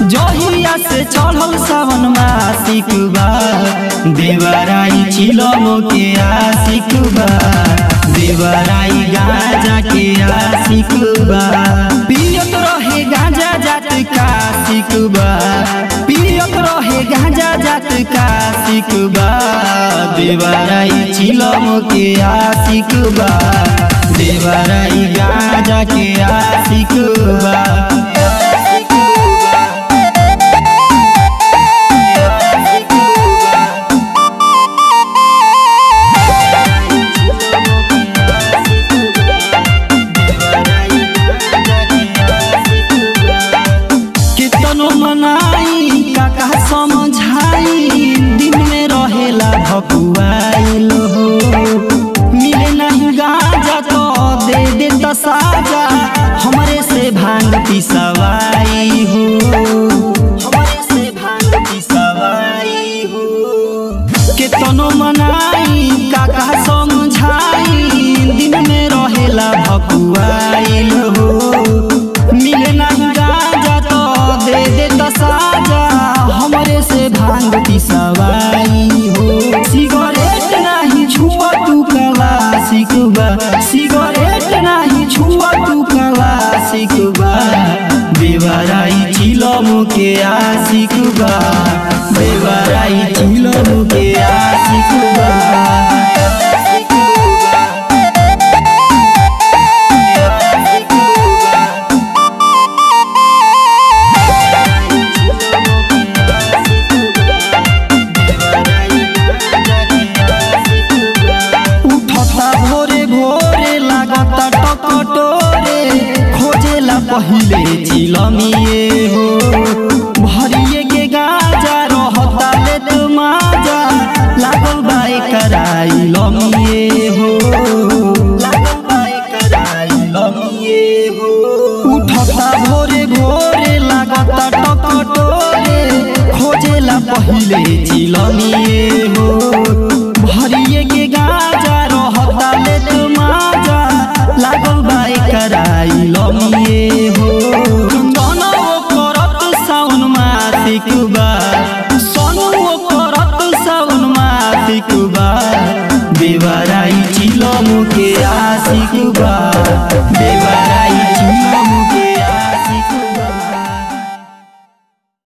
जहिया से चढ़ल सावन मासिक बा देवराई चिलम के आशिक बा देवराई गाजा के आशिक बा पियत रहे गाजा जात का सिक बा पियत रहे गाजा जात का सिक बा देवराई चिलम के आशिक बा देवराई गाजा के आशिक बा कितनो मनाई काका समझाई दिन में रहेला भकुआइल हो मिले नहीं गाजा तो दे दे तो साजा हमरे से भांग पिसवाई हो हमरे से भांग पिसवाई हो कितनो मनाई काका समझाई दिन में रहेला भकुआइल हो मिले नहीं गाजा तो दे दे तो साजा हमरे से भांग पिसवाई हो सिगरेट नहीं छुआ तू कला सिकबा सिगरेट नहीं छुआ तू कला सिकबा बेवराई चिलम के आशिकबा बेवराई चिलम के आशिकबा उठता भोरे भोरे लागता टकटोरे खोजेला पहिले चिलमिए हो भरिए के गाजा रहता ले तो माजा लागल बाई कराई लमिए हो लागल बाई कराई लमिए हो उठता भोरे भोरे लागता टकटोरे खोजेला पहिले चिलमिए हो भरिए के गाजा रहता ले तो माजा लागल बाई कराई लमिए हो सोनो करत साउन मासिक बा सोनो करत साउन मासिक बा बेवराई चिलम के आशिक बा बेवराई चिलम